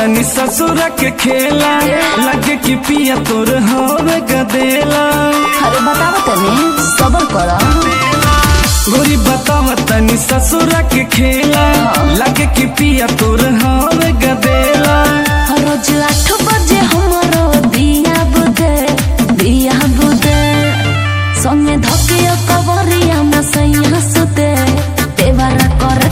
तनी ससुर के खेला लगे कि पिया तोर हवे गदेला अरे बताओ तने सबर कर गोरी बताव तनी ससुर के खेला लगे कि पिया तोर हवे गदेला रोज आठ बजे हमारो दिया बुदे दिया बुदे संगे धके कबरिया में सैया सुते देवरा कर